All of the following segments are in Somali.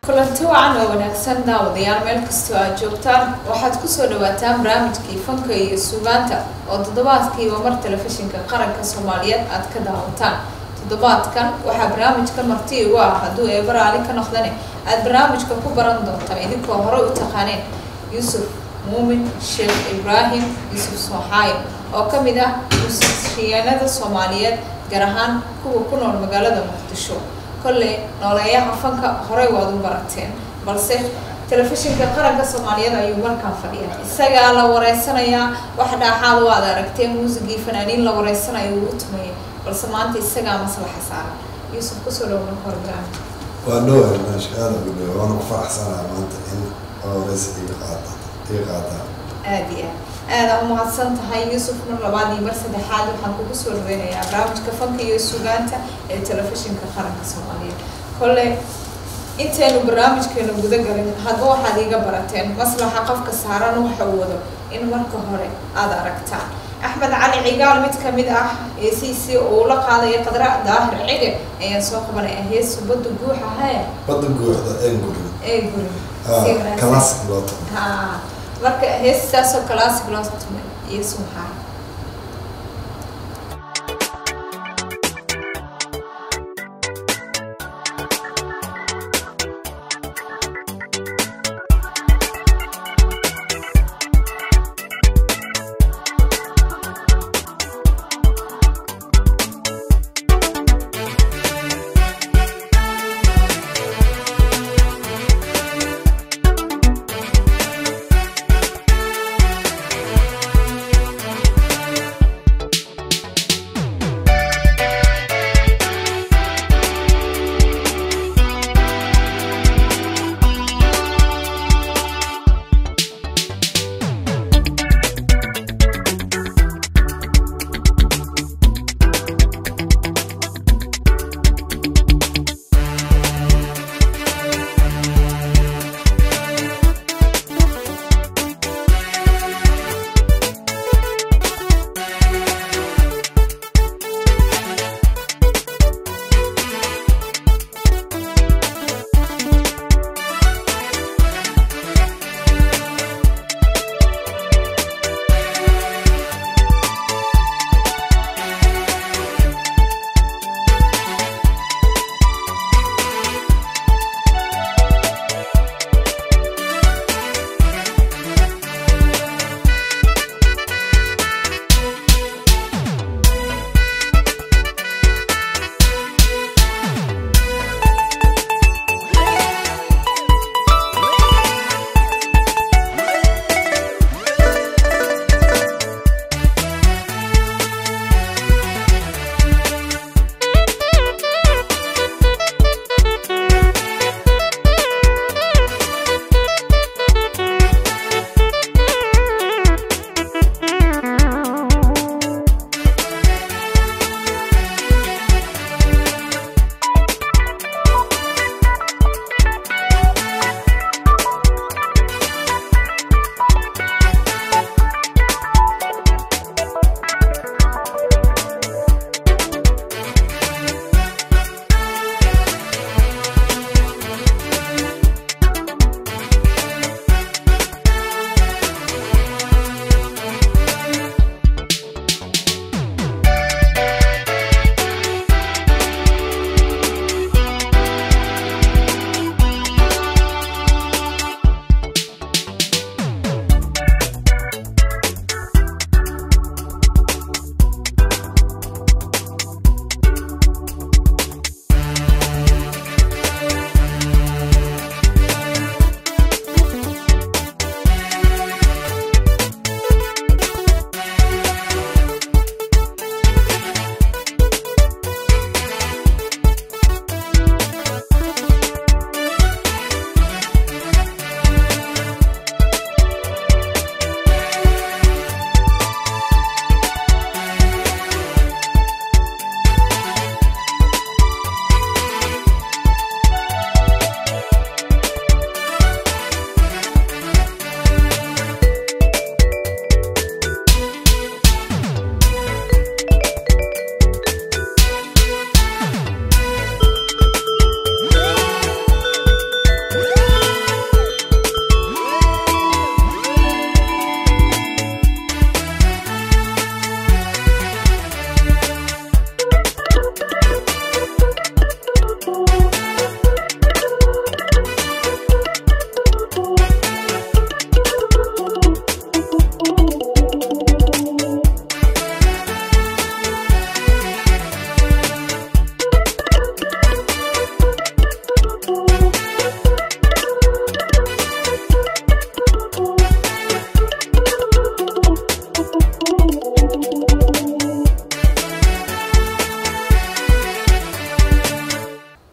kulanti wacan oo wanaagsan daawadayaal meel kastoo aad joogtaan waxaad kusoo dhawaataan barnaamijkii fanka iyo suugaanta oo toddobaadkiiba mar telefishinka qaranka soomaaliyeed aad ka daawataan toddobaadkan waxaa barnaamijka marti igu ah hadduu eeba raali ka noqdane aad barnaamijka ku baran doontaan idinkoo hore u taqaaneen yuusuf muumin sheekh ibraahim yuusuf sooxaayo oo ka mid ah musishiyaanada soomaaliyeed gaar ahaan kuwa ku nool magaalada muqdisho kolley nooleeyaha fanka horey waad u barateen balse telefishinka qaranka soomaaliyeed ayuu markaan fadhiyaa isagaa la wareysanayaa wax dhaaxaad waad aragteen muusigii fanaaniin la wareysanayo uu u tumayay balse maanta isagaa maslaxa saaran yuusuf kusoo dhowna horgaan waa dhowaa meesha aada ugu dhowa waana ku faraxsanaa maanta in wareysa iga qaata iga qaataan aada iyo aad aada umahadsan tahay yuusuf mar labaad iyo mar saddexaad waxaan kugu soo dhaweynayaa barnaamijka fanka iyo sugaanta ee telefishinka qaranka soomaaliyeed kolley intaynu barnaamijkeenu guda galin hadba waxaad iiga barateen maslaxa qofka saaran waxa uu wado in marka hore aada aragtaan axmed cali cigaal mid kamid ah eesiisi uu la qaadaya qadra daahir cige ayaan soo qabanaya heesu badda guuxa hee badda guuxda ee gurin ee gurin si wanaagsan. classic looto ha marka heestaasoo classic loo tumay iyo sumxaa Thank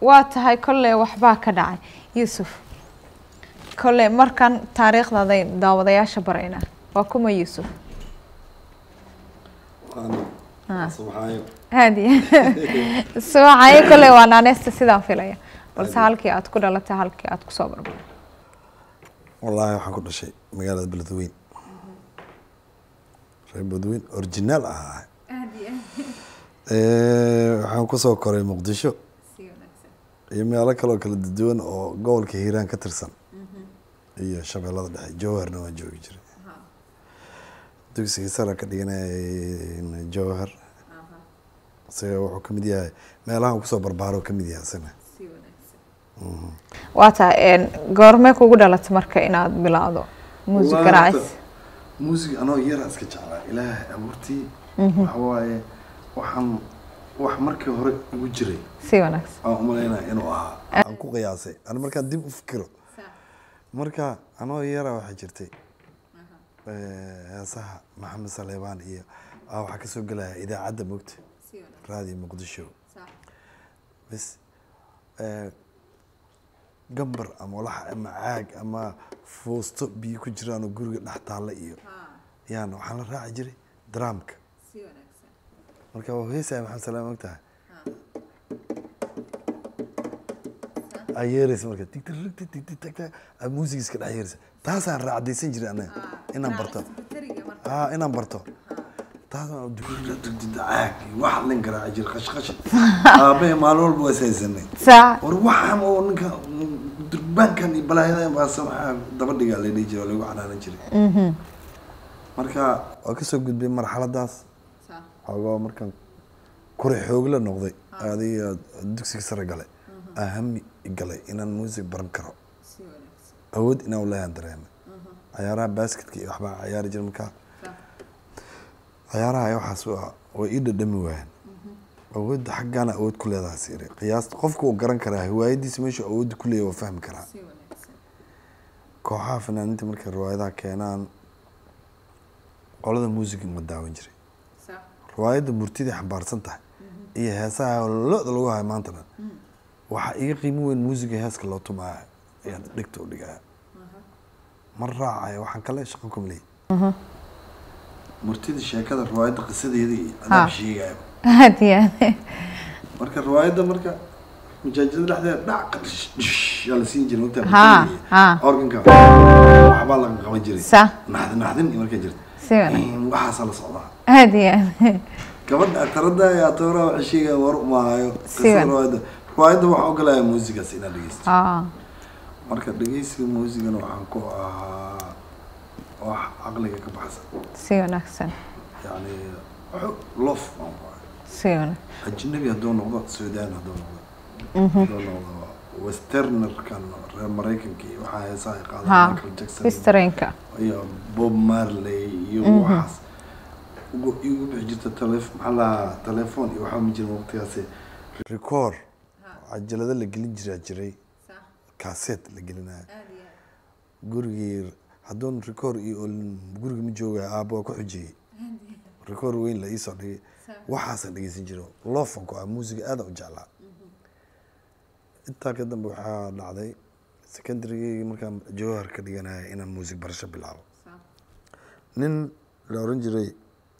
waa tahay kolley waxbaa ka dhacay yuusuf kolley markan taariikhdaday daawadayaasha baraynaa waa kuma yuusuf waana subxaayo haadiya subaxayo kolley waa naaneysta sidaan filaya balse halkii aad ku dhalatay halkii aad kusoo barbar wallaahi waxaan ku dhashay magaalada beledweyn reer beledweyn originaal ahaa waxaan kusoo koray muqdisho iyo meelo kaloo kala duwan oo gobolka hiiraan ka tirsan iyo shabeellada dhexe jowharna waan joogi jiray dugsiga sara ka dhiganay jowhar isaga wuxuu kamid yahay meelahan kusoo barbaaro kamid yahay isagana waa tahay goormee kugu dhalatay marka inaad bilaawdo muusig garaacis muusig anoo yara iska jeclaa ilaahay abuurtii waxa waaye waxaan wax markii hore ugu jiray si wanaagsan aan umalaynaya inuu ahaa aan ku qiyaasay ani markaan dib u fikiro marka anoo yara waxaa jirtay heesaha maxamed saleebaan iyo ah waxaa kasoo gelaya idaacadda mogta raadiyo muqdisho bas gambar ama walax ama caag ama foosto biyo ku jiraan oo guriga dhex taalla iyo yaan waxaan la raaci jiray dramka marka waa heesaya maxamed saleebaan ogtahay aa yeeraysa marka tigtigtigtigtigtag aa muusiga iska dhex yeeraysa taasaan raacdaysan jiray anaga inaan barto aa inaan barto taasaan caag wax lin garaaci jiray qashqash aabahe maalin walba waa ishaysanay saa war waxaan oo ninka durbaankan iyo balaayadan baase waxaa daba dhigaa la dhihi jiray oo lagu canaanan jiray marka waa kasoo gudbay marxaladaas xoogaa markaan kure xoogla noqday adiga dugsiga sare galay ahami galay inaan muusig baran karo awood inaan ulahan dareemay cayaaraha basketka iyo waxbaa cayaari jira markaa cayaaraha waxaas waa way ii dhadhami waayeen awoodda xaggaana awood ku leedaha siiri qiyaasta qofka uu garan karaa hiwaayadiisa meeshuu awoodda ku leeyahy waa fahmi karaa kooxaha fanaaniinta markay riwaayadaha keenaan qolada muusiga ma daawan jiray riwaayadda murtiday xambaarsan tahay iyo heesaha lo-da lagu hayo maanta dhan waxaa iga qiimo weyn muusiga heeska loo tumaayo ayaan dhegta u dhigaya ma raacaya waxaan kale shaqo kuma leeyahy murtida sheekada riwaayadda qisadeeda iyo adaab sheegaya haadiya marka riwaayadda marka majaajada dhexdeeda dhac yaa la siin jiray Ha, wagta ha. organka waxbaa laga qaban jiray sa naxdin naxdin iyo markay jirta si wanaagsan waxaasaa la socdaa haadiya gabadha aktarada ee atooraha waxay sheegaya war umaayo Si qisada wan- riwaayadda riwaayadda waxaa ogolaya muusigaas inaad dhegeysto aa marka dhegeysiga muusigana waxaan ku ahaa wax caqliga ka baxsan si wanaagsan yani xog lof baan ku ahay si wanaagsan ajnabi hadduu noqdo suudaan hadduu noqdo hadduu noqdo westernerkan reer maraykanka iyo waxaa heesaha ay qaadaan ha michael jackson historyinka iyo bob marley iyo waxaas ugu igu bixi jirta telef maxaa lahaa telefoon iyo waxaa ma jirin waqtigaasi record cajalado la gelin jiraa jiray kaaseet la gelinaya gurigii hadduun record iyo olin guriga ma joogaya aabba waa ku xujiyey record weyn la iisoo dhigay waxaasaan dhegeysan jiro loofanku ah muusiga aada u jeclaa intaa ka dambe waxaa dhacday secondarygii markaan jawhar ka dhiganaya inaan muusig barasho bilaabo nin la oran jiray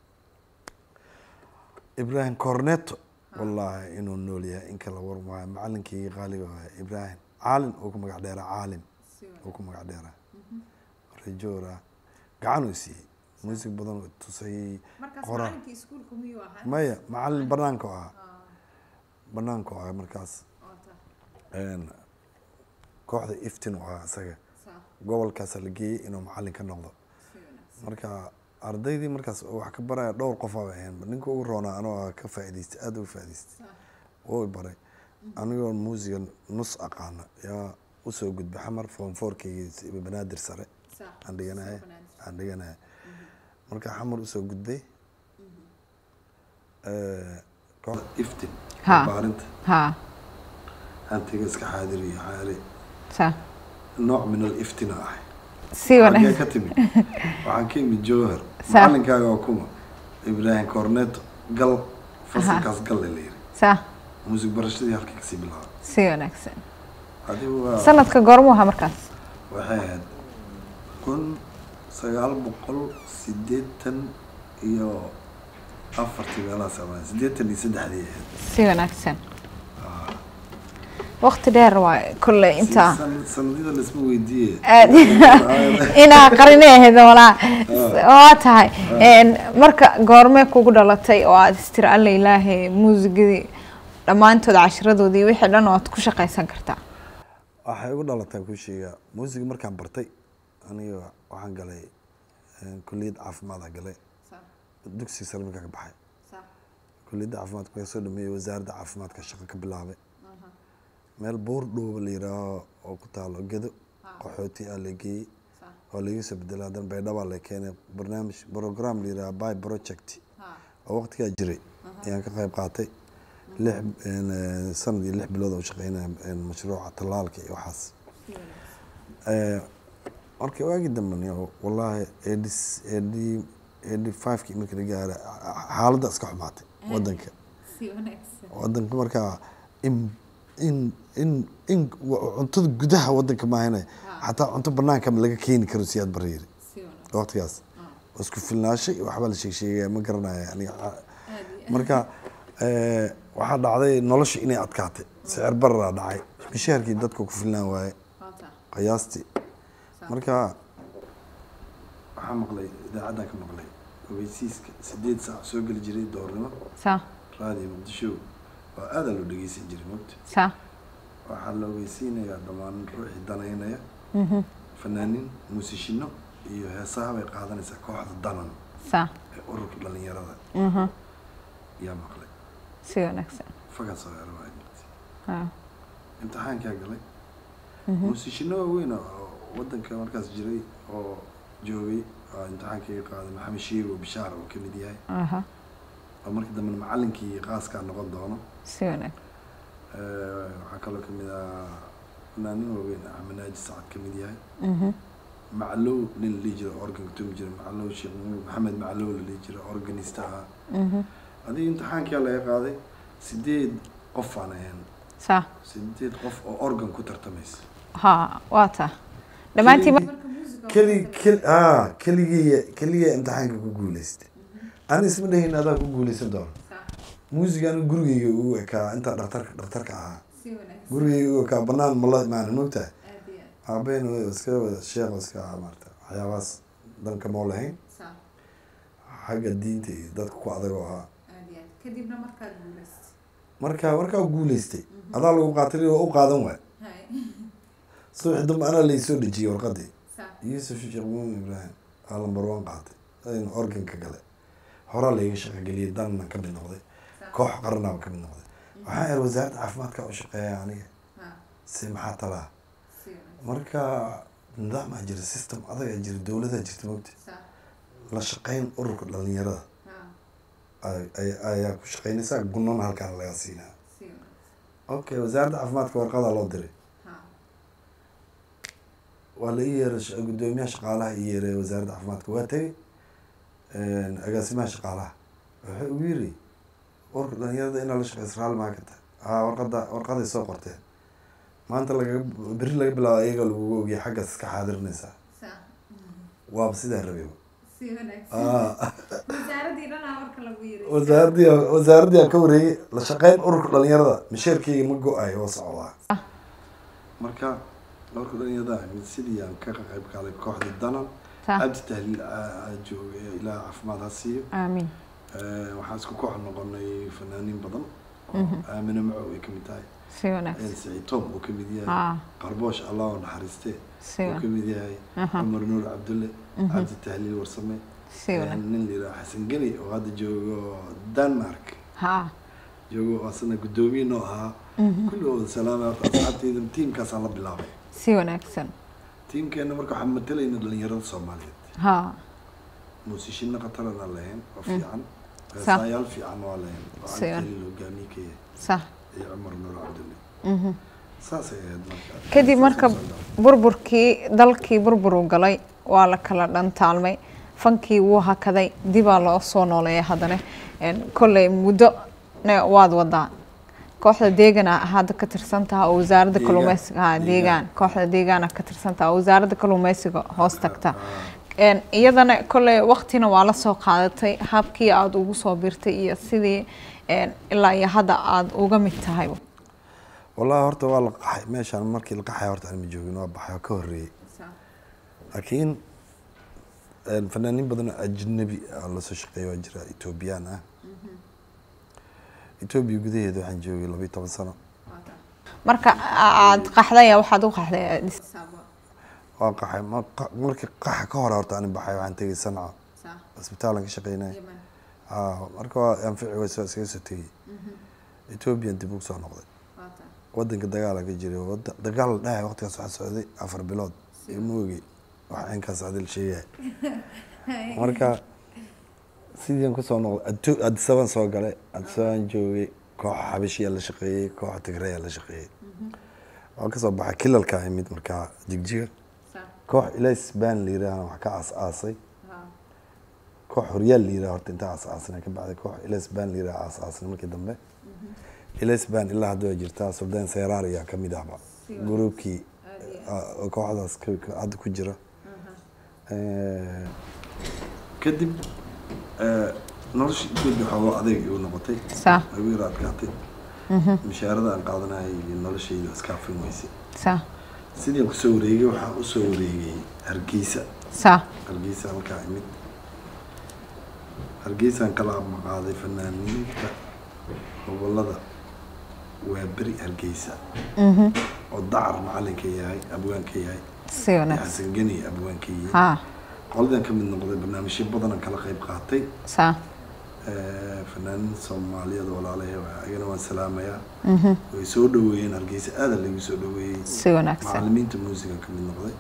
ibrahim corneto wallaahi inuu nool yahay in kala war maayo macalinkii qaaliga waaya ibrahim caalin uu ku magac dheeraa caalim uu ku magac dheeraa rejoora gacan uu siiyey muusig badan uu tusayey qora maya macalin banaanka u ahaa banaanka u ahaa markaas een, kooxda iftin u ahaa isaga gobolkaasa la geeyey inuu macalin ka noqdo marka ardaydii markaas oo wax ka baraya dhowr qof aba ahayn ninka ugu roonaa anoo ah ka faa'idaystay aada uga faa'idaystay oo i baray anigoo muusiga nus aqaana yaa usoo gudbay xamar form fourkaygi banaadir sare aan dhiganaya aan dhiganaya marka xamar usoo gudbay kooxda iftin Ha. baarinta ha hantiga iska xaadir iyo xaali sa nooc min aliftina ahay si xagee wanaagsan ka timid waxaan ka imid jowhar Sa- macalinkaaga waa kuma ibrahim corneto gal fasalkaas galle la yiri sa muusig barashadii halkii kasii bilaabay si wanaagsan adigu waa sanadka goormuu ahaa markaas waxay ahayd kun sagaal boqol siddeetan iyo afartii meelahaas ama siddeetan iyo saddexdii ahayd si wanaagsan waqti dheer waa kolley intaa San- sanadida laisma weydiiye aad inaa qarinay ahayd walaa waa tahay Een, marka goormee kugu dhalatay oo aad istiri alla ilaahay muusigadii dhammaantood cashiradoodii wixii dhan oo aad ku shaqaysan kartaa waxay ugu dhalataan ku sheegaa muusiga markaan bartay aniga waxaan galay een, kulliyad caafimaada galay dugsi sare markaan ka baxay kulliyadda caafimaadka markaan soo dhameeyey wasaaradda caafimaadka shaqo ka bilaabay meel buur dhooba la yidhaaho oo ku taalo gedo qaxooti aa la geeyey oo laga soo bedelay haddana baydhaba la keenay barnaamij program la yidhaha by project oo waqtigaa jiray ayaan ka qayb qaatay lix een, eh, sanad iyo lix bilood oo shaqeynaya een, mashruuca tallaalka iyo waxaas Eh, marka waagii dambe niyo wallaahi eighty eighty eighty five-kii markii la gaara xaaladda iska xumaatay wadanka wadanka markaa in in in in wa- cuntada gudaha wadanka maahane xataa cunto banaanka laga keeni karo siyaad bareeri waqtigaas isku filnaashay iyo waxbaa la sheeg sheegaya ma garanaya aniga marka eh, waxaa dhacday nolosha inay adkaatay sicir bararaa dhacay mishaarkii dadka ku filnaan waaye qiyaastii marka waxaa maqlay idaacaddan ka maqlay ogeysiiska sideed saac soo geli jiray doornimo saa raadiyo muqdisho oo aadaa loo dhegeysan jiray mogta saa waxaa la ogeysiinayaa dhammaan ruuxii danaynaya fanaaniin muusishino iyo heesaha bay qaadanaysaa kooxda danan saa ee ururka dhalinyarada yaa maqlay si wanaagsan fagas oo ero waa jirtay Ah, imtixaankaa galay muusishino waaweyn oo wadanka markaas jiray oo joogay oo imtixaankayga qaaday maxamed shiigo bishaar oo kamid yahay aha oo markii dambena macalinkii qaaskaa noqon doono si wanaagsan Eh, waxaa kaloo kamid ah fanaanin waaweyn axmed naaji sacad kamid yahay Mhm. maclow nin la dhihi jiro organka tumi jira maclow sheekh maxamed maclow la dhihi jiro organista ah Mhm. adiga imtixaankaa laga qaaday sideed qof aan ahayn saa sideed qof oo organ ku tartamaysa ha waa taa dhammaantiin mar- keli keli ah keligii keligii imtixaanka ku guuleystay ani isma dhahin adaa ku guuleysan doono muusiga anigu gurigeyga ugu ekaa intaa dhaktarka dhaktarka ahaa gurigeyga ugu ekaa banaan mala imaanin mogtahay aabeen iska wada sheekh iska ahaa maarata waxyaabahaas danka moo lahayn xagga diinta iyo dadka ku adagoo ahaa kadibna markaad guulaysay marka markaa guuleystay adaa lagu qaatay waa u qaadan waay subaxi dambe anaa laysoo dhejiyey warqadii yuusuf sheekh muumin ibraahim aa lambar one qaatay aynu organka gale horaa layga shaqogeliyay danna ka mid noqday koox qaranaa ka mid noqday waxaa yar wasaaradda caafimaadka u shaqeeya aniga si maxaa talaa marka nidaamaa jira system adagaa jira dowladaa jirta mogta la shaqeyn ururka dhalinyarada ay- ay- ayaa ku shaqeynaysaa gunana halkaan laga siinaa okay wasaaradda caafimaadka warqadaa loo diray waa la ii yeeray sh- guddoomiyaha shaqaalaha ii yeeray wasaaradda caafimaadka waa tegey agaasimaha shaqaalaha wuxuu ugu yiri ururka dhalinyarada inaa la shaqeysa raali maa ka tahay haa warqada warqaday soo qorteen maanta lagaga berri laga bilaabo iyaga lagugu ogyahay xaggaas iska xaadirinaysaa waaba sidaa rabay Ah. wasaaradii wasaaradii aan ka wareegay la shaqeyn ururka dhalinyarada misheerkeyga ma go-ay oo socdaa marka ururka dhalinyarada mid sidii aan ka qayb qaaday kooxda danan saa cabdi tahliil aa joogay ilaaha caafimaad ha siiyo aamiin Eh, waxaan isku koox noqonay fanaaniin badan oo aamino macow ay kamid tahay si wanaagsan saciid tom uu kamid yahay ah qarboosh allah oo naxariiste si uu wanaagsan kamid yahay Aha. cumar nuur cabdulle cabdi tahliil warsame si wanaagsan nin la yidhaha xasan geni oo hadda joogo denmark ha joogo asna guddoomiye noo ahaa kulligooda salaamay horta asxaabteyda tiimkaasaan la bilaabay si wanaagsan tiimkeena marka waxaan matalayna dhalinyarada soomaaliyeed ha muusishino qatarana lahayn oo fiican Sa- heesaayaal fiican waa lahayn oo Si- cabditaliil hogaamiye ka yahay sax iyo cumar nuur cabdulle Mhm. saasay ahayd marka kadib marka Saasay soo dhacday. burburkii dalkii burburu galay waa la kala dhantaalmay fankii wuu hakaday dibaa loo soo nooleeya haddana Een, kolley muddo ne waad wadaa kooxda deegana hadda ka tirsan taha oo wasaaradda Deegaan. kalluumeysiga ha Deegaan. deegaan kooxda deegaana ka tirsan taha oo wasaaradda kalluumeysiga hoos tagta Een, iyadana kolley waqtina waa la soo qaadatay habkii aada ugu soo birtay iyo sidii een, ilaa iyo hadda aada uga mid tahay wallahi horta waa la qaxay meeshaan markii la qaxay horta aan ma joogin waa baxay oo ka horreeyey laakiin een, fanaaniin badan oo ajnabi ah lasoo shaqeeya waa jira etoobiyaan ah etoobiya gudaheeda waxaan joogay labayo toban sano marka aada qaxday waxaad u qaxday Addis waa qaxay ma- qa- markii qaxa ka hore horta aan baxay waxaan tegay sanca isbitaalan ka shaqeynay marka waa anfici waysa iskaga soo tegay ethoobiyan dib ugu soo noqday wadanka dagaala ka jiray wada dagaal la dhahay waqtigaas waxaa socday afar bilood ima ogi wax inkaas adil sheegaya marka sidiian kusoo noqday Adto- addis aban soo galay addis aban joogay kooxa xabashiyaa la shaqeeyey kooxa tigreeyaa la shaqeeyey waan kasoo baxay kilalka imid markaa jigjiga koox ilays baan la yiraahna wax ka aas aasay koox horyaal la yiraah horta intaa aas aasna ka bacday koox ilays baan la yiraah aas aasna markii dambe ilays baan ilaa hadda waa jirtaa suldaan seyraar ayaa ka mid ahba gruubkii ah, oo kooxdaas ka- ka- hadda ku jira Eh, kadib eh, nolosha etoobiya waxaa adeeg igu noqotay saa igu yara adkaatay mishaarada aan qaadanayay iyo noloshayda iskaafin weysay saa sidii aan kusoo wareegay waxaan usoo wareegay hargeysa saa hargeysa halkaa imid hargeysaan kala maqaaday fanaaniinta gobolada waa beri hargeysa oo dacar macalinka yahay abwaanka yahay si iyo wanaagsan xasan geni abwaanka yihiin haa qoladan ka mid noqday barnaamijyo badanaan kala qayb qaatay saa Eh, fanaaniin soomaaliyeed walaalahay ayagana waan salaamayaa way soo dhaweeyeen hargeysa aada lagu soo dhaweeyey si wanaagsan macalimiinta muusiga ka mid noqday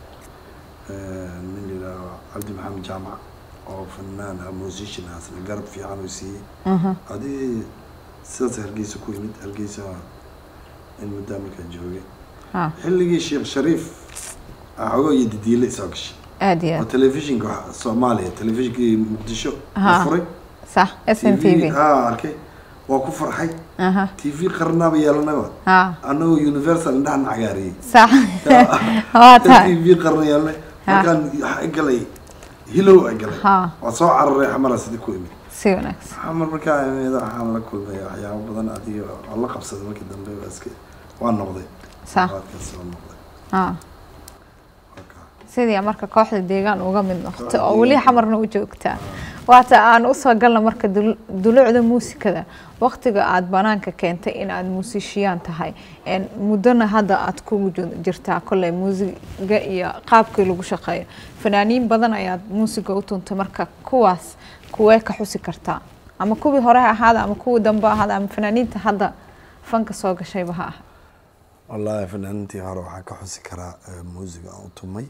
Eh, nin yidhaaho cabdi maxamed jaamac oo fanaan ah musician ah asna garab fiican uu siiyey adii sidaas hargeysa ku yimid hargeysa in muddaa markaa joogay haa xilligii sheekh shariif xogo iyo didiile soo gashay aada iyo oo aad telefishinka waxa- soomaaliya telefishinkii muqdisho la Haa. furay sax s n t v haa arkay waa ku farxay aha t v qarnaaba yeelanaba haa annagoo universal indhahan cagaariyey sax waa t tahay v qarna yeelanay markaan waxa galay hilow ay galay haa waa soo cararay xamara sidii ku imid si wanaagsan xamar markaa imid waxaan la kulmay waxyaabo badan adiga waa la qabsaday markii dambe waa iska waa noqday sax qaadkaas waa noqday haa Marka, sidii marka kooxda deegaan uga mid noqoto Kooxda oo weli deegaan. xamarna u joogtaa waata aan usoo galna marka dul- dulucda muusikada waqtiga aada banaanka keentay in aada muusishiyaan tahay een, muddona hadda aada kugu ju- jirtaa kolley muusiga iyo qaabkii lagu shaqeeyo fanaaniin badan ayaad muusiga u tuntay marka kuwaas kuwee ka xusi kartaa ama kuwii hore ha ahaada ama kuwii dambe ha ahaada ama fanaaniinta hadda fanka soo gashayba ha ah wallaahi fanaaniintii hore waxaan ka xusi karaa eh, muusiga aan u tumay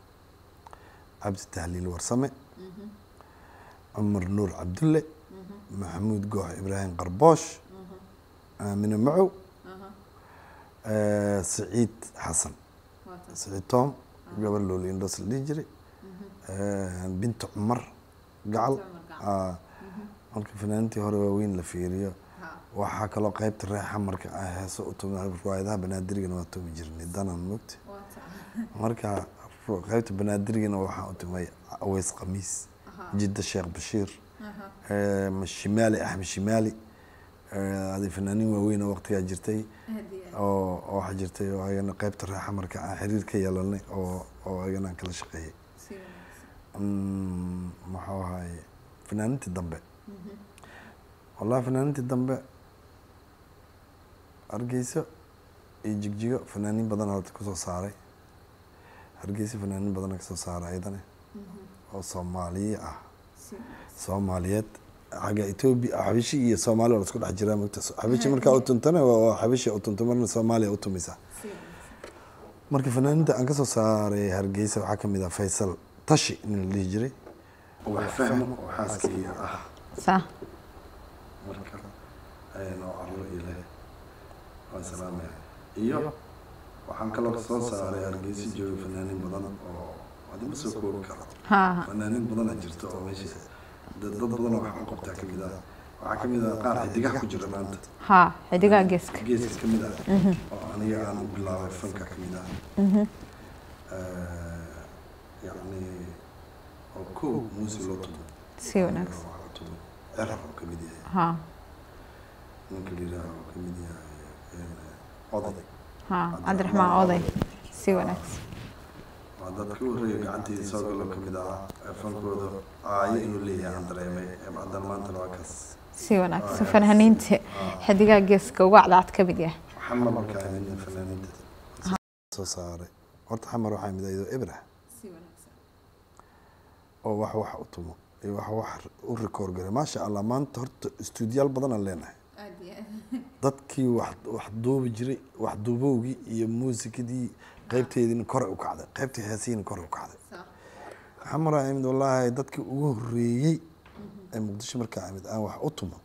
cabdi tahliil warsame cumar nuur cabdulle maxamuud goox ibraahim qarboosh aamine macow eh, siciid xasan siciid tom gabar looli indhoos la dhihi jiray eh, binta cumar gacal ah, marka fanaaniintii hore waaweyn la fiiriyo waxaa kaloo qaybta reexa marka aan heeso u tumay riwaayadaha banaadirigana waa tumi jirnay danan mogta marka ru- qaybta banaadirigana waxaan u tumay aweys khamiis jidda sheekh bashiir eh, ma- shimaali axmed shimaali eh, adi fanaaniin waaweyn oo waqtigaa jirtay oo oo waxaa jirtay oo ayagana qaybta reexa marka aan xiriir ka yeelanay oo oo ayagana aan kala shaqeeyay Mm, muxuu ahaye fanaaniintii dambe wallahi fanaaniintii dambe hargeyso iyo jigjigo fanaaniin badan horta kusoo saaray hargeyso fanaaniin badan kasoo saaray ayadana oo soomaaliye ah soomaaliyeed xagga etoobiya xabishi iyo soomaaliya waa la isku dhex jiraa mogta xabishi markaa u tuntana waa waa xabishi u tunta marna soomaaliya u tumisa marka fanaaniinta aan kasoo saaray hargeysa waxaa ka mid ah faysal tashi nin la dhihi jiray wax fahmo oo xaaskii ah saa marka ayaan oo carro ilahay waan salaamaya iyo waxaan kaloo soo saaray hargeysa jooga fanaaniin badan oo adima soo koobi karo haa fanaaniin badana jirta oo meesha dad dad badan oo wax u qabtaa ka mid ah waxaa ka mid ah qaar xidigaha ku jira maanta haa xidigaha geeska geeska ka mid ah oo aniga aan u bilaabay fanka ka mid ah yacni oo kow muuse loo tumo si wanaagsan Waxaa tumo erar oo ka mid yahay haa ninka la yidhaaha oo ka mid yahay eh, oday haa cabdiraxmaan oday si wanaagsan waa dadka u horreeya gacanteedii soo galo ka mid ahaa ee fankooda aayo inuu leeyahay aan dareemay ee haddana maantana waa kaas si wanaagsan fanhaniinta xidigaha geeska uga cadcad ka mid yahay xamar markaa midna fanaaniinta soo saaray horta xamar waxaa mid ayadoo ibrah oo wax wax u tumo iyo wax wax u rikoor garay maasha allah maanta horta istuudiyaal badanaan leenahay dadkii wax wax duubi jiray wax duubowgii iyo muusikadii qaybteediina kore u kacday qaybtii heesihiina kore u kacday xamar aa imid wallaahi dadkii ugu horreeyey ee muqdisho markaa imid aan wax u tumo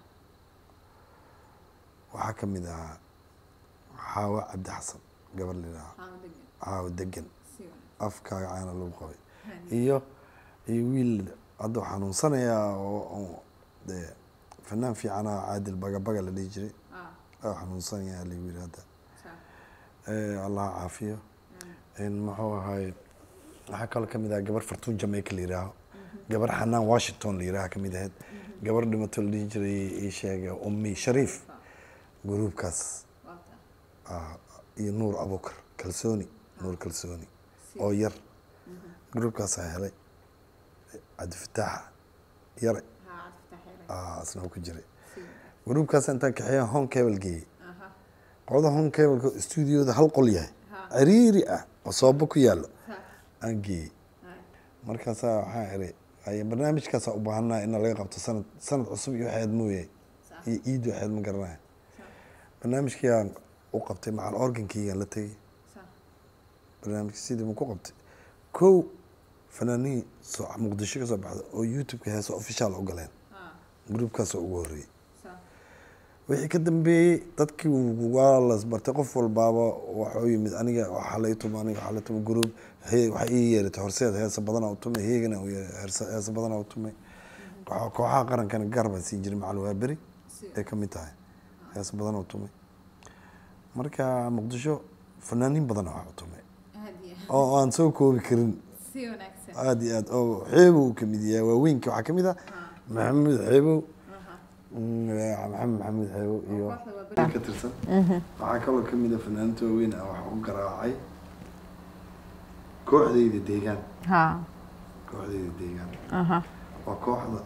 waxaa ka mid ahaa xaawo cabdi xasan gabar lidhaha xaawo degan afkaaga caana lagu qabay iyo iyo wiil hadda waxaa xanuunsanayaa oo oo dee fanaan fiicana caadil bagabaga la dhihi jiray oo xanuunsanayaa lagu yiri hadda Eh, allah caafiyo in muxuu ahay waxaa kaloo ka mid ah gabar fartuun jamaica la yihaaho gabar xanaan washington la yihaaha ka mid ahayd gabar dhimato la dhihi jiray ii sheega ummi shariif gruubkaas ah, iyo nuur abukar kalsooni nuur kalsooni oo yar gruubkaasaa helay cabdifataaxa yare ah, asna uu ku jiray gruubkaas intaan kaxeeya home cable geeyey qolada home cableka stuudioda hal qol yahay ciriiri ah oo soobo ku yaalo aan geeyey markaasaa waxaan iri ay barnaamijkaasaa u baahanaa in laga qabto sanad sanad cusub iyo waxaad mooye iyo iid waxaad ma garanaya barnaamijkiiaan u qabtay macal organkiygaan la tegey barnaamijka sidii ma ku qabtay kow fanaanihii soo muqdisho ka soo baxda oo youtube-ka heesa official u galeen gruubkaasoo ugu horreeyey wixii ka dambeeyey dadkii waa las bartay qof walbaaba waxuu yimid aniga waxaa la ituma aniga waxaa la ituma gruub he- waxaa ii yeeratay horseed heesa badanaa u tumay heegana u yeeray heersa- heesa badanaa u tumay Kooxa- kooxaha qarankana gaar baan siin jiray macal waa beri ay ka mid tahay heesa badanaa u tumay marka muqdisho fanaaniin badanaa wax u tumay oo aan soo koobi karin aada iyo aad oo xeebow ka mid yahay waaweynka waxaa ka mid ah maxamed xeebow Mm, maxamed maxamed xeebow iyo ka tirsan waxaa kaloo ka mid ah fanaaniinta waaweyn ah waxaa u garaacay kooxdayda deegaan haa kooxdayda deegaan aha waa kooxda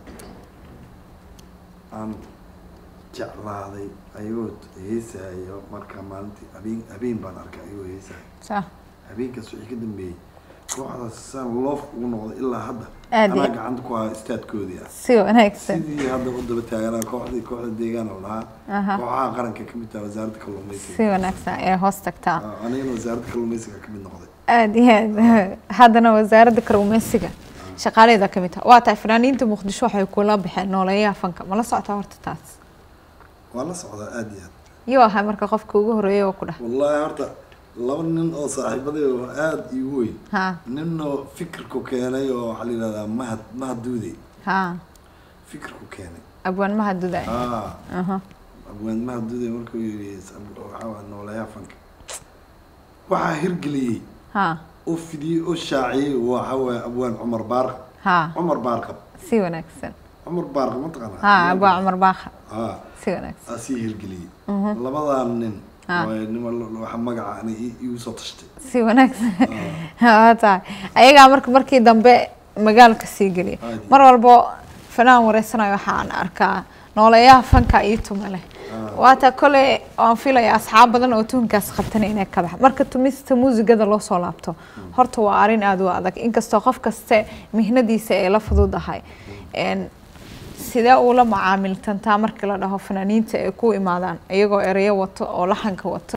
aan jeclaaday ayagoo heesayo marka maalintii habeen habeen baan arkay ayagoo heesayo sa habeenkaas wixii ka dambeeyey kooxdaas saan loof ugu noqday ilaa hadda Aad iyo- anaa gacanta ku haya istaadkoodii ah si wanaagsan sidii hadda u daba taaganaa kooxdii kooxda deegaan oo lahaa Aha. kooxaha qaranka ka mid taha wasaaradda si kalluumeysiga wanaagsan ee hoos tagtaa Ah, anigana wasaaradda kalluumeysiga ka mid noqday aada iyo aad haddana wasaaradda kalluumeysiga shaqaaleeda ka mid taha waa tahay fanaaniinta muqdisho waxay kula baxeen nooleeyaha fanka ma la socotaa horta taas waa la socdaa aada iyo aad iyuu ahay marka qofka ugu horeeya oo ku dhah wallaahi horta laba nin oo saaxiibaday oo aada iigu weyn ha ninoo fikirku keenay oo waxaa la yidhahdaa mahad mahad duude ha fikirku keenay abwaan maha duday ah aha abwaan mahad duude markuu yidhi waxaa waa nooleeyaha fanka waxaa hirgeliyey ha oo fidiyey oo shaaciyey waxaa waaye abwaan cumar baarqab ha cumar baarqab si wanaagsan cumar baarqab ma taqaanaa ha abwaa cumar baakha ah si wanaagsan asii hirgeliyey labadan nin waa nima waxa magaca ana igu soo tashtay si wanaagsan waa tahay ayagaa marka markii dambe magaalka sii geliya Aad. mar walbo fanaan wareysanayo waxaan arkaa nooleeyaha fanka iyo tuma leh waata kole waan filaya asxaab badan oo tuunkaas qabtana inay ka baxa marka tumista muusigada loo soo laabto horta waa arrin aada u adag inkastoo qof kaste mihnadiisa ay la fududahay Een, sidee uula macaamiltantaa markii la dhaho fanaaniinta ay ku imaadaan iyagoo ereyo wato oo laxanka wato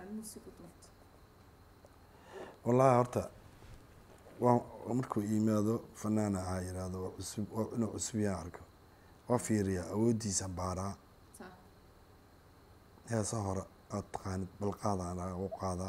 wallaahi horta waa markuu yimaado fanaan ahaa yidhaahdo waa cusub waa inuu cusub yaha arko waa fiiriyaa awooddiisa baaraa heesa hore aad taqaanid balqaadaan u qaadaa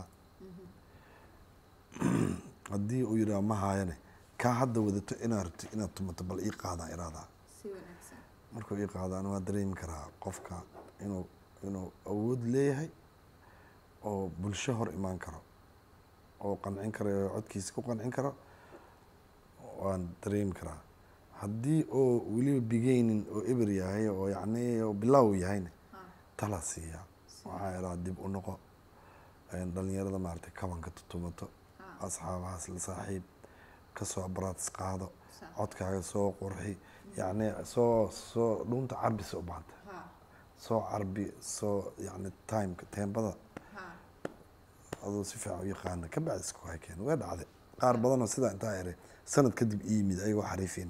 haddii uu yidhaha ma haayane kaa hadda wadato inaad rabto inaad tumato bal ii qaadaa iraadaa markuu ii qaado an waa dareemi karaa qofka inuu inuu awood leeyahay oo bulsho hor imaan karo oo qancin karo oo codkiisa ku qancin karo waan dareemi karaa haddii oo weliba bigeynin oo eber yahay oo yacni oo bilaaw yahayna tala siiya waxaa idhaha dib u noqo dhalinyarada maaragtay kabanka tutumato asxaabahaas la saaxiib kasoo baraadis qaado codkaaga soo qurxi yacni soo soo dhuunta carbisa u baahanta soo carbi soo yacni timeka teembada aduu si fiican u yaqaana ka bacdi isku hakeen way dhacday qaar badanoo sidaa intaa eray sanad kadib ii yimid ayagoo xariifiina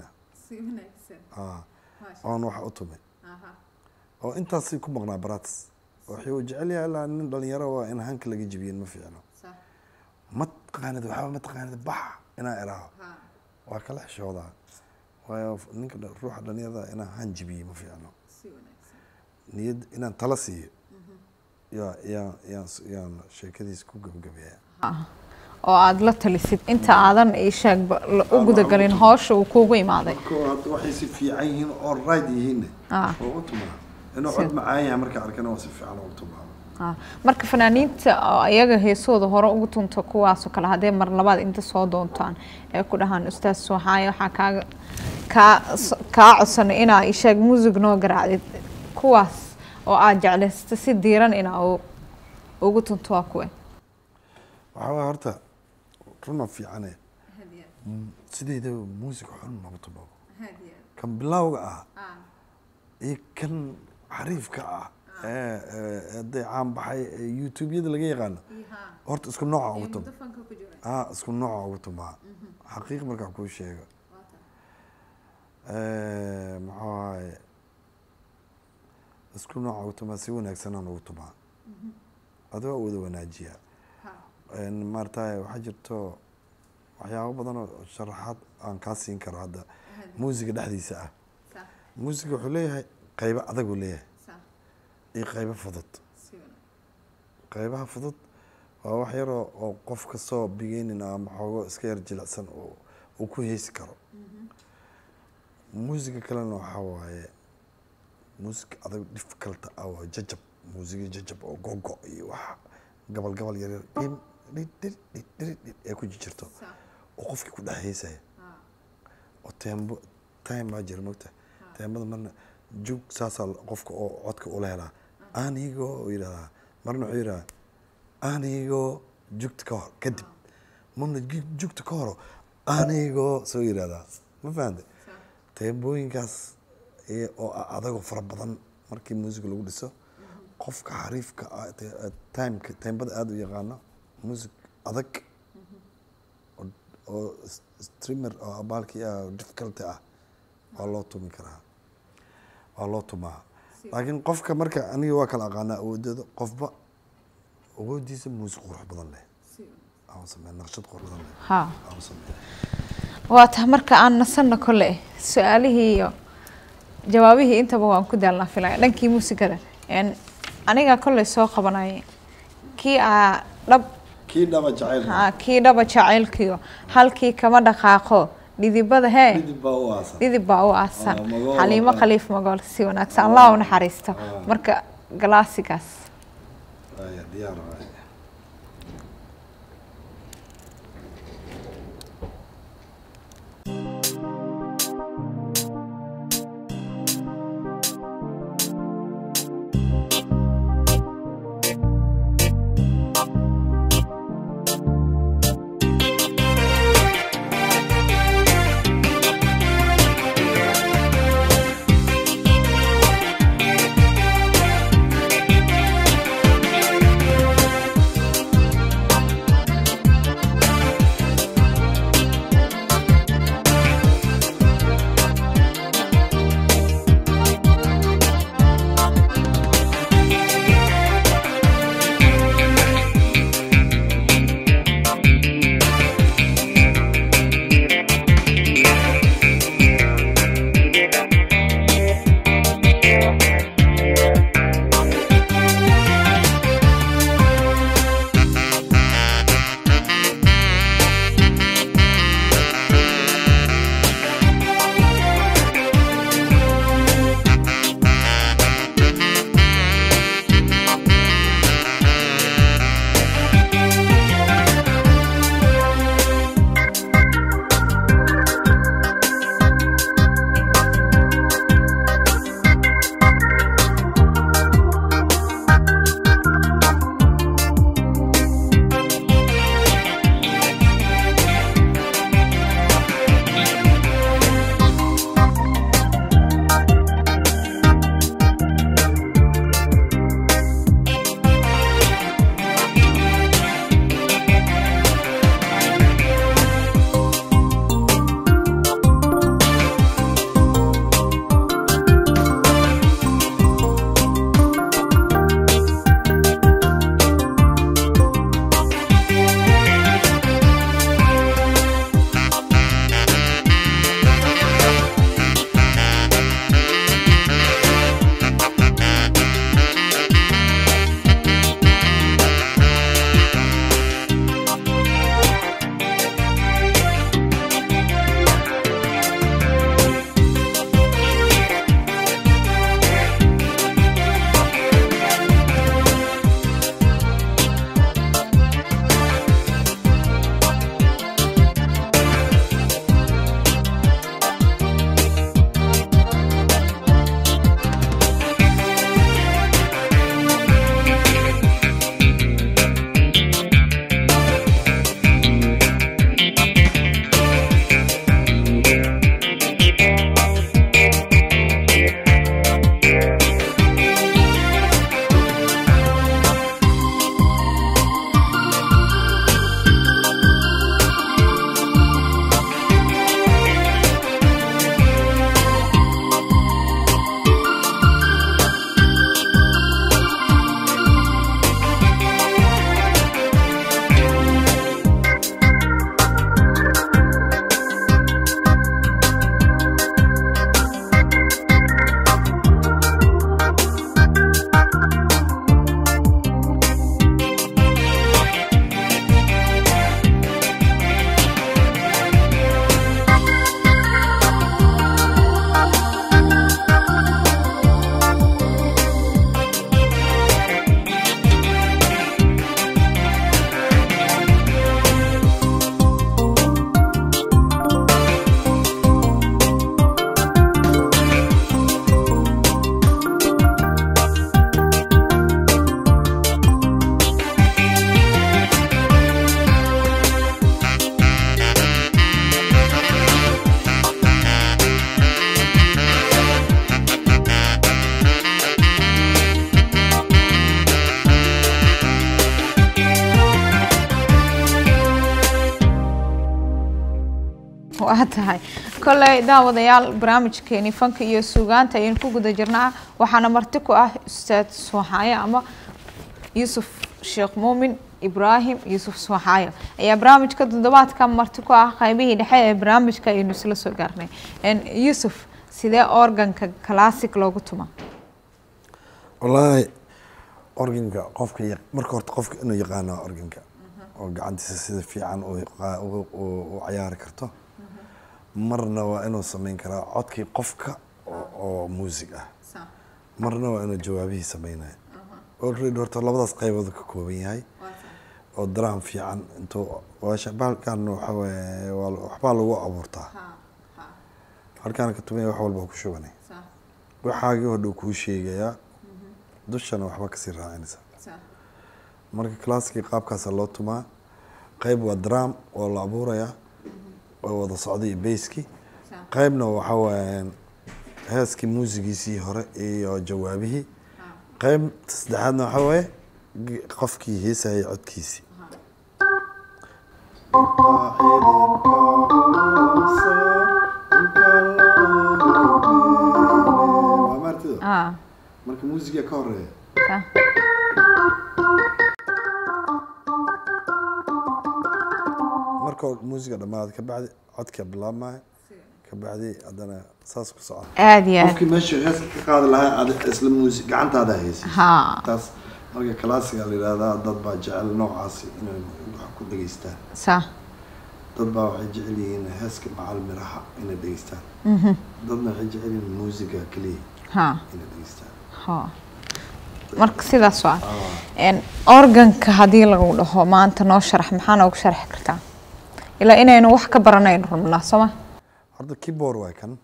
oon waxa u tumay oo intaasay ku maqnaa baratis wuxuu jecel yahay ilaa nin dhalinyaro waa in hanka laga jibiyin ma fiicno ma taqaanid waxba ma taqaanid bax inaa iraaho waa kala xishoodaa waayo ninka ruuxa dhalinyarada inaa han jibiye ma fiicno niyad inaan tala siiyo yaa yaa yaan yaan sheekadiis ku gabagabeeya oo aada la talisid inta aadan ishaagba u gudagalin howsha uu kuugu imaaday marka hadda waxay si fiican yihiin oo right yihiinne Ah. oo u tumaa inuu cod macaan yahay marka arkana waa si fiican oo u tumaa Ah, marka fanaaniinta oo iyaga heesooda hore ugu tunta kuwaasoo kale haddee mar labaad inta soo doontaan ee ku dhahaan ustaas waxaay waxaa kaaga kaa kaa codsanay inaa ishaag muusig noo garaacdid kuwaas oo aad jeclaysta si diiran inaa u- ugu tunto waa kuwe waxaa waaya horta runa fiicane sideeda muusig xun maba tumo kan bilowga ah iyo kan xariifka ah ee ee hadday caan baxay ee youtube-yada laga yaqaano horta isku nooca ugu tuma ah isku nooca ugu tumaa xaqiiq markaa kuu sheego muxuu ahaye isku nooca ugu tumaa si wanaagsanaan ugu tumaa adi waa wada wanaajiyaa maarataye waxaa jirto waxyaabo badan oo sharaxaad aan kaa siin karo hadda muusiga dhexdiisa ah muusiga wuxuu leeyahay qaybo adag uu leeyahay iyo qaybo fudud qaybaha fudud waa wax yaroo oo qof kastoo bigeynin ama xoogo iska yar jilicsan oo uu ku heesi karo muusiga kalena waxaa waaye muusig adag difficulta ah waa jajab muusiga jajab oo gogo iyo wax gabal gabal yaryar dhim dhid dhid dhid dhid dhid ee ku jirto oo qofkii ku dhex heesaya oo teembo time baa jira mogta teembada marna jug saasaa qofka oo codka ula helaa anigoo uu yidhahdaa marna wuxuu yidhahdaa anigoo jugta ka hor kadib marna ju- jugta ka horo anigoo soo yidhahdaa ma fahante teembooyinkaas iyo oo a- adagoo fara badan markii muusiga lagu dhiso qofka xariifka ah te- timeka teembada aada u yaqaano muusig adag oo- oo s- streamer oo abaalkii ah oo difficulty ah waa loo tumi karaa waa loo tumaa laakiin qofka marka aniga waa kala aqaanaa awoodooda qofba awoodiisa muusig qurux badan leh aan samey naqshad qurux badan leh ha aan samey waa tahay marka aan nasanno kole su-aalihii iyo jawaabihii intaba waan ku daalnaa filaya dhankii muusikada En, aniga kolley soo qabanaya kii aa dhab kii dhaba jacayl ha, kii dhaba jacaylkiyo halkii kama dhaqaaqo dhidibada hee midib baa u aasan dhidib baa u aasan Ah, magool, xaliimo ah. khaliif magool si wanaagsan allah u naxariisto marka galaasigaas Aya, diyaar waaye Thank waa tahay kolley daawadayaal barnaamijkeeni fanka iyo suugaanta ayaynu ku guda jirnaa waxaana marti ku ah ustaad suuxaaye ama yuusuf sheekh muumin ibraahim yuusuf suuxaayo ayaa barnaamijka toddobaadka marti ku ah qaybihii dhexe ee barnaamijka ayaynu isla soo gaarnay yuusuf sidee organka classic loogu tuma wallaahi organka qofka ya- marka horta qofka inuu yaqaano organka oo gacantiisa sida fiican u yaqa- u- u u cayaari karto marna waa inuu sameyn karaa codkii qofka oo- oo muusig ah marna waa inuu jawaabihii sameynayo already horta labadaas qaybood ka kooban yahay oo drum fiican intuu waasha bahalkan waxa waaye waa la- waxbaa lagu abuurtaa halkaan ka tumaya wax walba ku shubanay waxaagii hodhow kuu sheegayaa dushana waxba kasii raacinaysa marka classkii qaabkaasa loo tumaa qayb waa drum oo la abuurayaa oo wada socday iyo basskii qaybna waxa waayaan heeskii muusigiisii hore iyo jawaabihii qayb saddexaadna waxa waaye g- qofkii heesayay codkiisii ah marka muusiga ka horeeya sa- marka muusiga dhammaada kabacdi codka bilaabmaya kabacdi haddana saas ku socda aada iyo aad qofkii meesha heeska ka qaadi lahaa ad isla muusi gacantaada haysi ha taas marka classiga la yidhahdaa dad baa jecel noocaasi inay wax ku dhegeystaan sa dad baa waxay jecel yihiin heeska macal miraha inay dhegeystaan dadna waxay jecel yihiin muusiga keliya ha inay dhegeystaan ha marka sidaas waa En, organka haddii lagu dhaho maanta noo sharax maxaa noogu sharxi kartaa ilaa inaynu wax ka baranayno rabnaa sooma horta keyboard waa kan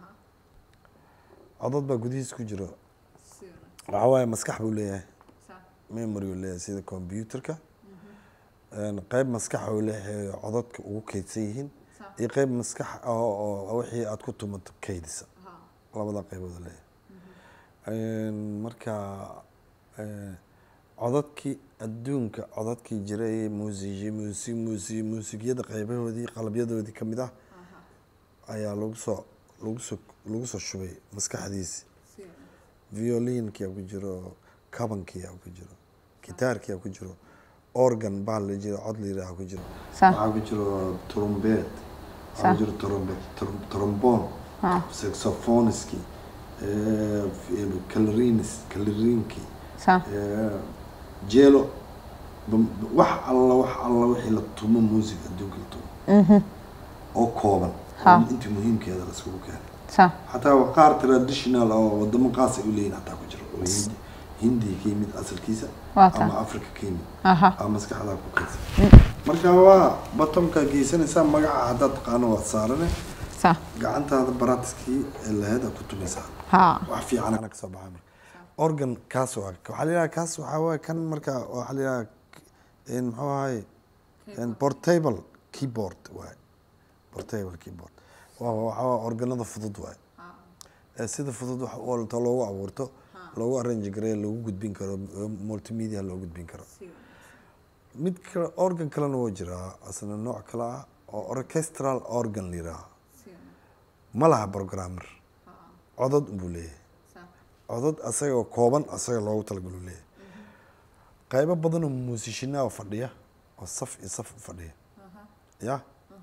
codad baa gudihiis ku jiro waxaa waaye maskax buu leeyahay memory uu leeyahay sida computerka Een, qayb maskax uu leeyahay codadka ugu kaydsan yihiin iyo qayb maskax oo oo wixii aad ku tumato kaydisa labada qaybood uu leeyahay Een, marka een, codadkii adduunka codadkii jiray muusigi muusig muusig muusigyada qaybahoodii qalabyadoodii ka mid ah ayaa lagu soo lagu soo lagu soo shubay maskaxdiisi violinkia ku jiro kabankia ku jiro gitaarkia ku jiro organ baa la jiro cod la yidhaaha ku jiro Sa. waxaa ku jiro trumbet Sa. waxaa ku jiro trumbet trum- trombone Ha. saxophoniski calerinis calerinki sa jelo bam- wax alla wax alla wixii la tumo music adduunka la tumo oo kooban Ha. oo intii muhiimkeeda laiskugu keenay sa xataa waa qaar traditional oo wadamo qaas ay u leeyihin hataa ku jiro oo hindi hindi ka yimid asalkiisa Waa taa. ama africa ka yimid aha aa maskaxdaa ku kaysa marka waa batomkaa geysanaysaa magaca haddaad taqaano waad saarane sa gacantaada baratiskii ee laheed aad ku tumaysaa ha wax fiican ana kasoo baxay marka organ kaas waa waxaa la yidhaha kaas waxaa waaye kan marka waxaa la yidhaha in muxuu ahay in portable keyboard waaye portable keyboard waa waxaa waaye organada fudud waaye ee sida fudud wax walta loogu abuurto loogu arrange gareeyo loogu gudbin karo oo multimedia loo gudbin karo mid kale organ kalena waa jiraa asna nooc kale ah oo orchestral organ la yidhaaha ma laha programmer codad buu leeyahay codad asaga oo kooban asaga loogu talagalo leeyahay qaybo badan oo muusishinaa oo fadhiya oo saf iyo saf u fadhiya ya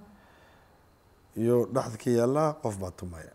iyo dhexda ka yaallaa qof baa tumaya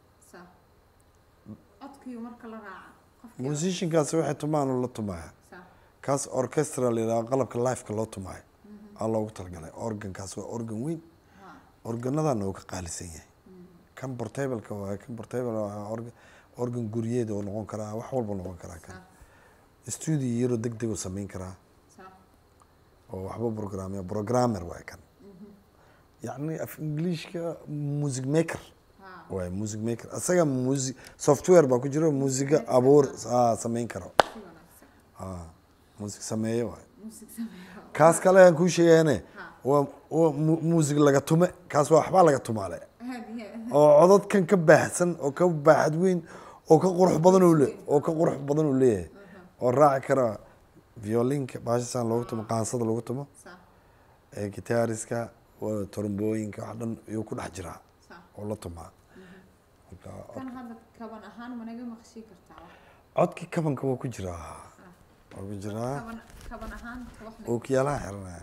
muusishinkaasi waxay tumaan oo la tumaya kaas orchestra la yidhaha qalabka lifeka loo tumaayo aa loogu talagalay organkaas waa organ weyn organadana uu ka qaalisan yahay kan portableka waa kan portable waa organ organ guryeed oo noqon karaa wax walba noqon karaa kan studio yaro deg deg u sameyn karaa oo waxba programya programmer waay kan yacni af englishka music maker waay music maker asaga music software baa ku jiro musiga abuur ah, sameyn karo ah music sameeye waay kaas kale aan kuu sheegayane waa waa mu- music laga tume kaas waa waxbaa laga tumaale oo codadkan ka baahsan oo ka baaxad weyn oo ka qurux badan uu le oo ka qurux badan uu leeyahay oo raaci kara violinka baashasaan loogu tumo qaansada lagu tumo ee gitaariska waa trombooyinka wax dhan iyuu ku dhex jiraa oo la tumaa marka kan hadda kaban ahaan ma naga maqshii kartaa codkii kabanka waa ku jiraa waa ku jiraa kaban kaban ahaan wax ookiyaalaha xiranaya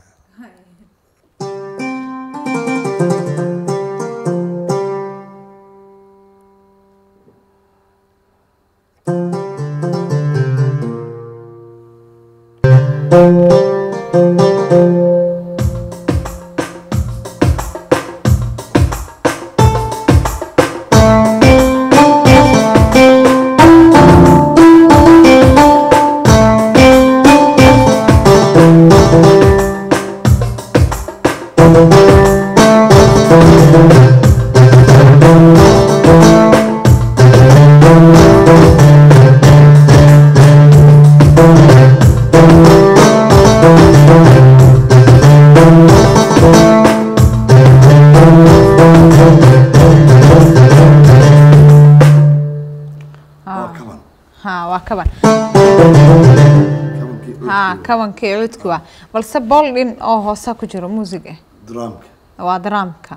waa kaban ha waa kaban kabankii ha kabankii cudki waa balse boldin oo hoosa ku jiro muusig ah duraamka waa daraamka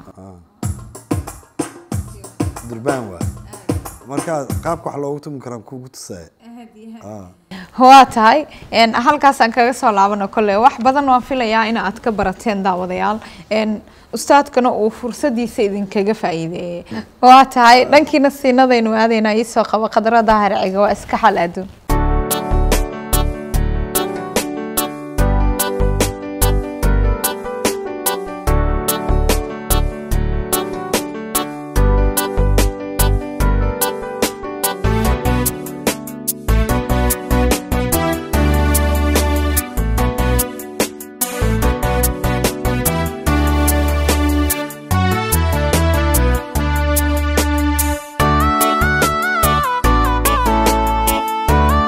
durbaan waa marka qaabka wax loogu tumi karaa kugu tusaya waa tahay een, halkaasaan kaga soo laabano kolle wax badan waan filayaa in aad ka barateen daawadayaal een, ustaadkana uu fursadiisa idinkaga faa'iideeyey waa tahay dhankiina siinadaynu aadaynaa iisoo qaba qadrada harciga waa iska xal adduun Thank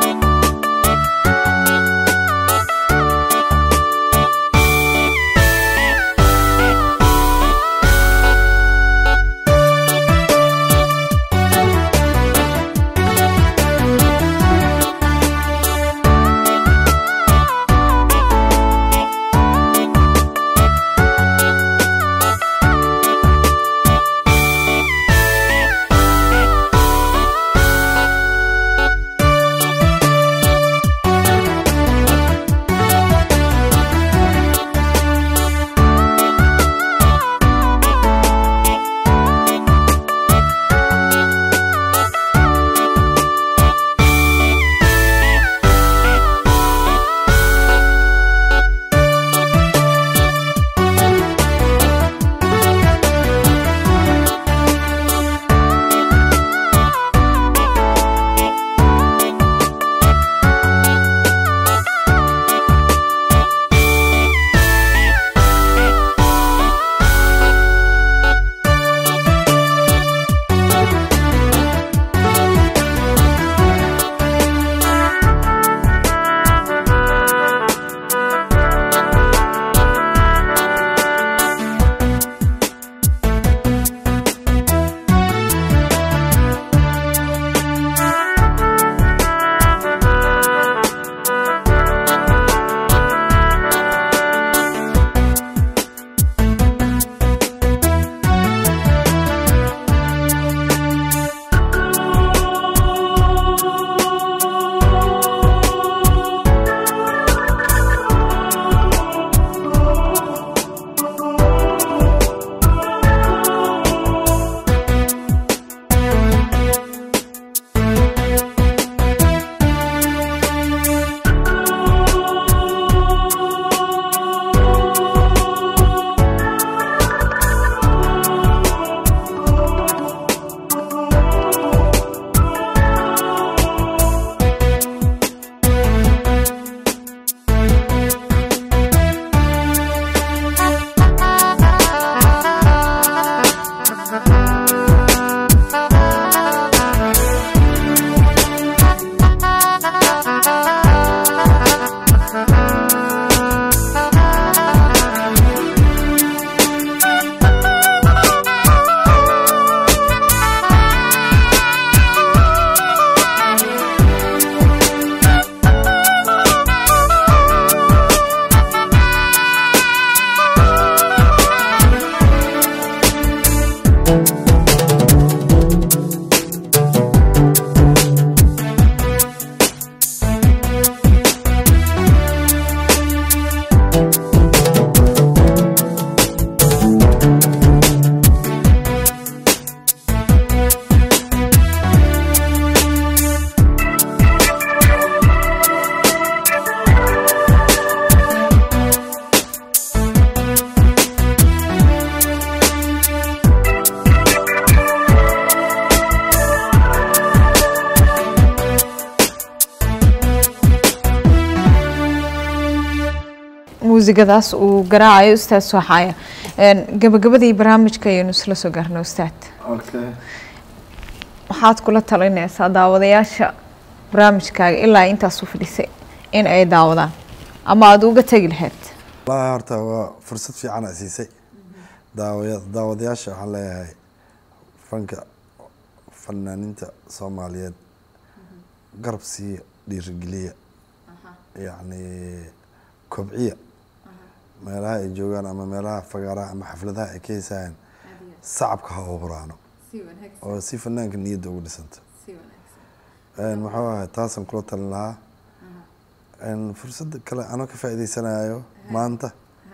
muusigadaas uu garaacayo ustaad sooxaaya Een, gabagabadii barnaamijka ayaynu isla soo gaarnay ustaad okay waxaad kula talinaysaa daawadayaasha barnaamijkaaga ilaa intaas u fadhisay in ay daawadaan ama aada uga tegi lahayd wallaahi horta waa fursad fiican aa siisay daawaya daawadayaasha waxaan leeyahay fanka fanaaniinta soomaaliyeed garab siiya dhiirigeliya yacni kobciya meelaha ay joogaan ama meelaha fagaaraha ama xafladaha ay ka heysayaan sacabka ha u huraano oo si fanaanka niyadda ugu dhisanta Een, muxuu ahay taasaan kula talin lahaa Een, fursadda kale anoo ka faa'iidaysanayo maanta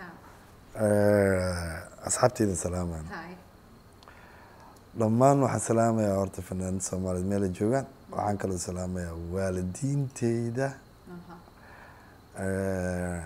Eh, asxaabteyda salaamaan dhammaan waxaan salaamayaa horta fanaaniinta soomaaliyeed meel ay joogaan waxaan kaloo salaamayaa waalidiinteyda Eh,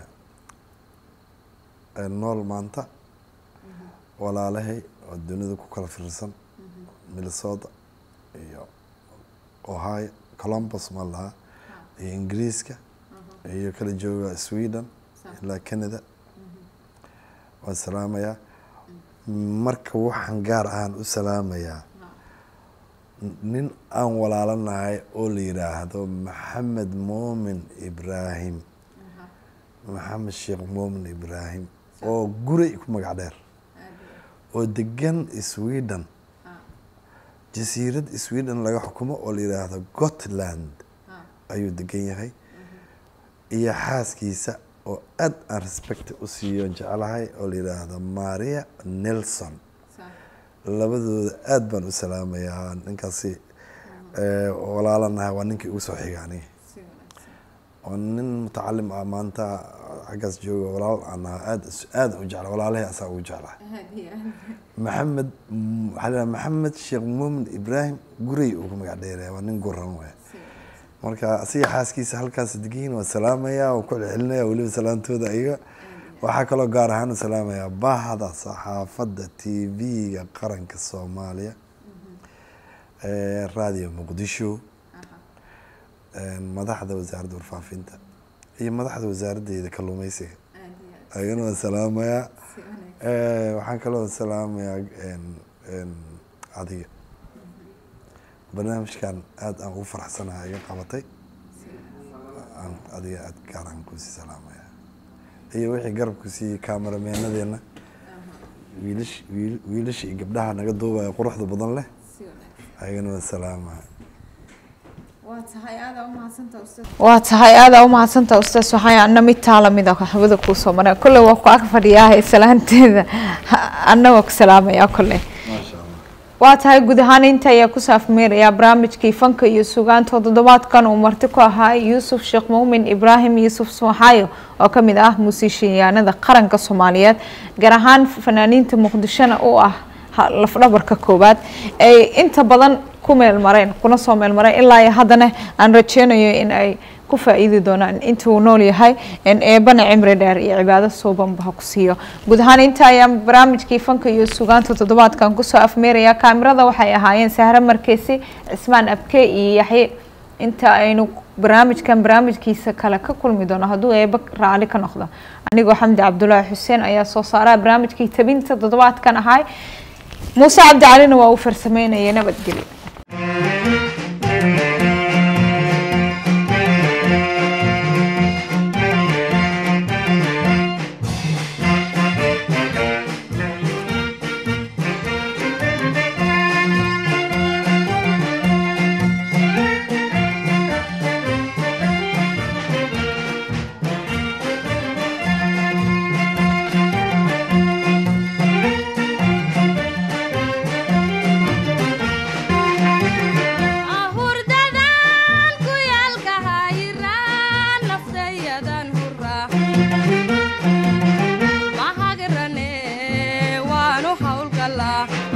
ee nool maanta walaalahay oo dunida ku kala fiirsan minnesota iyo ohio columbus ma lahaa iyo ingiriiska iyo kala jooga sweden ilaa canada waan salaamayaa marka waxaan gaar ahaan u salaamayaa nin aan walaalanahay oo la yidhaahdo maxamed moomin ibraahim maxamed sheekh moomin ibraahim oo guray ku magac dheer oo degan sweden jasiirad sweden laga xukumo oo la yidhaahdo gotland ayuu degan yahay iyo xaaskiisa oo aad aan respect u siiyo jeclahay oo la yidhaahdo maria nelson labadooda aad baan u salaamayaa ninkaasi eh, walaalanahay waa ninkii ugu soo xiga aniga waa nin mutacalim ah maanta xaggaas jooga walaal aan ahaa aad aad u jecla walaalahay asaa ugu jeclahay maxamed mm, waxaa la yidhaha maxamed sheekh muumin ibraahim guray uu ku magac dheeraya waa nin guran waay marka asiga xaaskiisa halkaas degiin waa salaamayaa waa ku celcelinaya weliba salaantooda iyaga waxaa kaloo gaar ahaan u salaamayaa bahda saxaafadda t v-ga qaranka soomaaliya ee radio muqdisho een, madaxda wasaaradda warfaafinta iyo madaxda wasaaraddeeda kalluumeysiga ayagana waan salaamayaa Eh, waxaan kaloo salaamayaa een, een, adiga barnaamijkan aad aan ugu faraxsanahay iga qabatay aan adiga aad gaar aan kusii salaamaya iyo wixii garabku siiyey kaamerameenadeena wiilish wiil- wiilasha iyo gabdhaha naga duubaya quruxda badan leh ayagana waan salaamaya waa tahay aada u mahadsantaha ustaas waxaa ana mid taala mida hawada kuu soo maray kolley waa ku ag fadhiyaa salaanteeda annagoo ku salaamaya kolley maasha allah waa tahay guud ahaan inta ayaa ku saafmeerayaa barnaamijkii fanka iyo sugaanta toddobaadkan uu marti ku ahaa yuusuf sheekh muumin ibraahim yuusuf sooxaayo oo ka mid ah muusiishayaanada qaranka soomaaliyeed gaar ahaan fanaaniinta muqdishona u ah ha- lafdhabarka koowaad ay inta badan ku meelmareen kuna soo meelmareen ilaa iyo haddana aan rajeynayo in ay ku faa'iidi doonaan inta uu nool yahay in eebana cimri dheer iyo cibaado suubanba ha ku siiyo guud ahaan inta ayaan barnaamijkii fanka iyo sugaanta toddobaadkan kusoo afmeeraya kaamirada waxay ahaayeen sahre markeysi cismaan abke iyo yaxye inta aynu barnaamijkan barnaamijkiisa kale ka kulmi doono hadduu eeba raali ka noqdo anigoo xamdi cabdulaahi xuseen ayaa soo saaraa barnaamijkii tabinta toddobaadkan ahay muuse cabdi calina waa uu farsameynaya nabadgelyo ahurdadan ku yaalka hayiraan naftayadan hura mahagirane waanu hawlgalaa